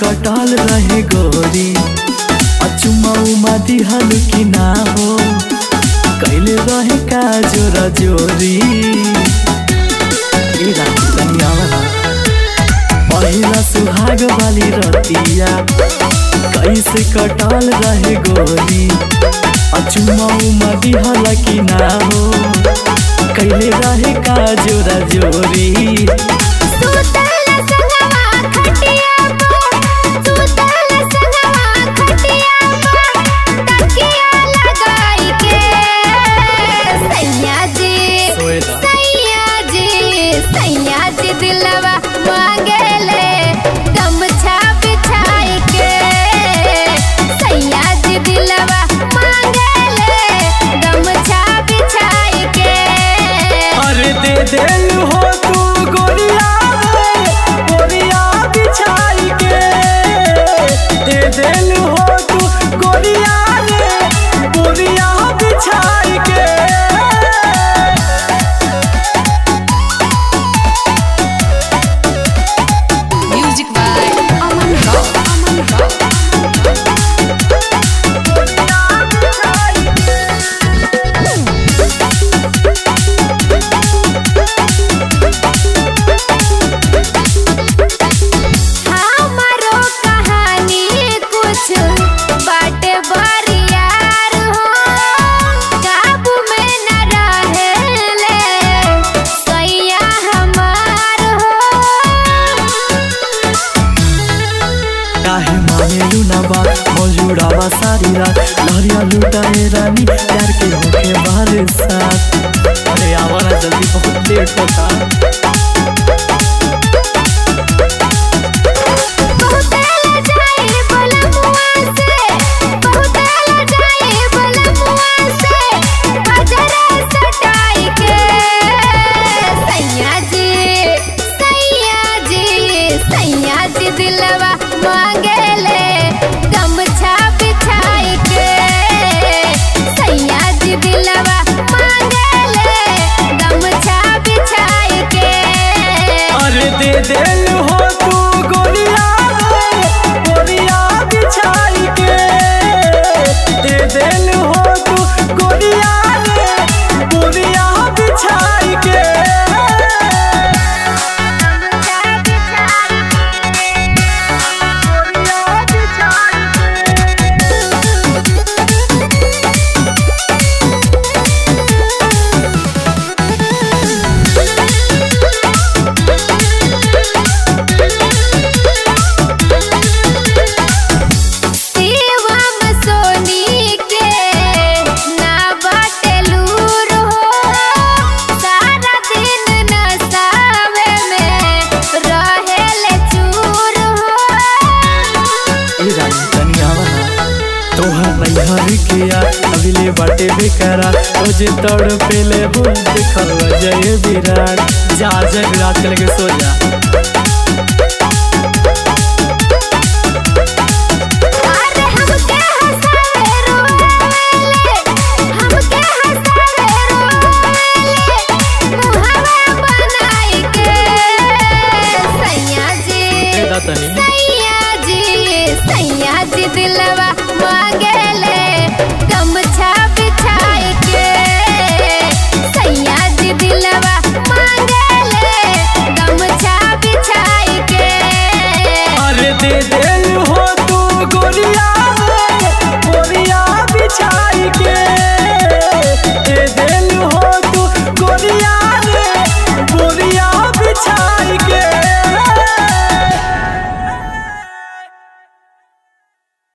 कटल रहे गोरी अचुमा उमा दिहल कि ना हो कैले रहे का जोरा जोरी ए राती तनी आवा पहिला सुहाग वाली रतिया कैसे कटल रहे गोरी अचुमा उमा दिहल कि ना हो कैले रहे का जोरा जोरी सुतल संगवा खटिया पर सुतल संगवा खटिया पर तकिया लगाई के सैया जी सोएदा। सैया जी सैया जी दिलवा मांगेले गमछा बिछाई के सैया जी दिलवा मांगेले गमछा बिछाई के अरे दे देल हो तू गोरिया रे, गोरिया बिछाई के दे देल हो तू गोरिया रे, गोरिया बिछाई के Music by Aman Rao. Aman Rao. हमारो कहानी कुछ बाटे बरियार हो काबू में न रहेले सैया हमार हो काहे मानेलू ना बा मौजूदावा सारी रात लहरिया लुटाए रानी प्यार के होके बारे साथ अरे आवारा जल्दी बहुत लेट होता बहुत जाए बलमुआ से बहुत जाए बलमुआ से बजरा सटाई के सैया जी सैया जी सैया जी दिलवा मांगेले गमछा बिछाई के सैया जी दिलवा मांगेले गमछा बिछाई के अरे दे देल हो तू गोरिया रे, गोरिया बिछाई के दे देल हो तू गोरिया रे, गोरिया बिछाई के शिवम सोनी के ना बाटे लूर हो सारा दिन नसावे में रहेले चूर हो ए रानी तनी आवा ना तोहर नैहर के आ अभिले बाटे बेकरा रोजे तड़ पेले हो देखल जय विराट जा जग रात के लगे सो जा अरे हमके हंसावे रोवेले हमके हंसावे रोवेले मुहावा बनाई के सैया जी ए दा तनी सैया जी सैया जी दिलवा मांगेले गमछा